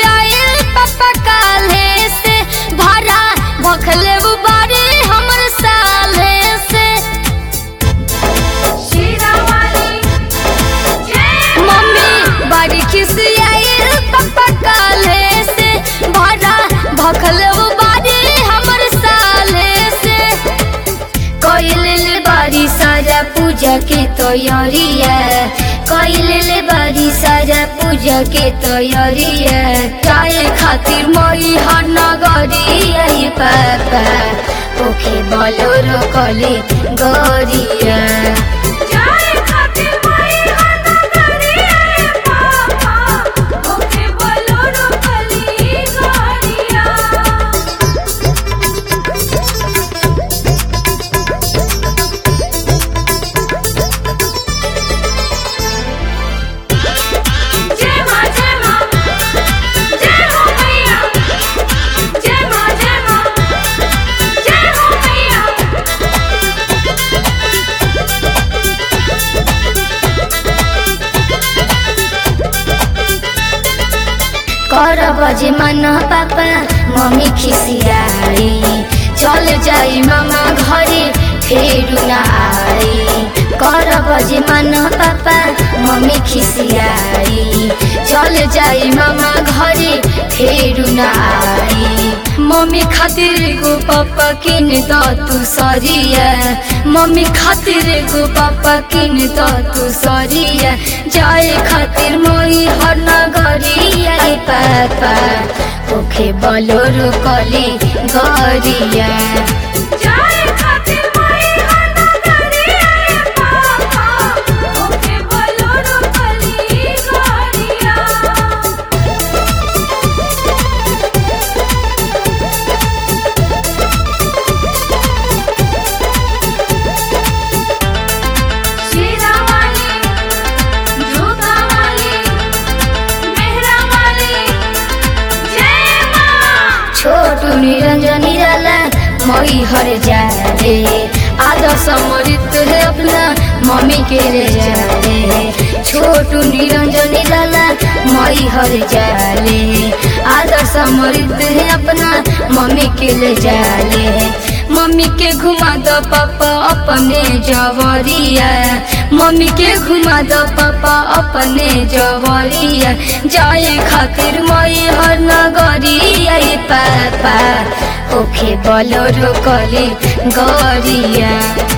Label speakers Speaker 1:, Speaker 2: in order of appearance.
Speaker 1: आइल पापा काले से भाड़ा भखले बारे हमर साले से मम्मी बड़ी खिसी आइल पापा काले से भाड़ा भखले बारे हमर साले से कइले बारी सारा पूजा के तैयारिया कइले बारी सारा पूजा के तैयारिया चाहे खातिर मई हर नगरिया ये पापा ओखे बोलोरो कले गरिया कर बजे मन पापा मम्मी खिसियाई चल जाई मामा घरे फेरू न आई कर बजे मन पापा मम्मी खिसियाई चल जाई मामा घरे फेरू न आई मम्मी खातिर गो पापा किन द तू सरिया मम्मी खातिर गो पापा किन द तू सरिया जाए खातिर मोई हर नगरिया रे पापा ओखे बलोरो कले गरिया छोटू निरंजन निराला मई हर जाले आदर्श मृत है अपना मम्मी के ले जाले छोटू निरंजन निराला मई हर जाले आदर्श मृत है अपना मम्मी के ले जाले मम्मी के घुमा दो पापा अपने जवरिया मम्मी के घुमा दो पापा अपने जवरिया जाए खातिर मई हर नगरिया रे पापा ओखे बलोरो कले गरिया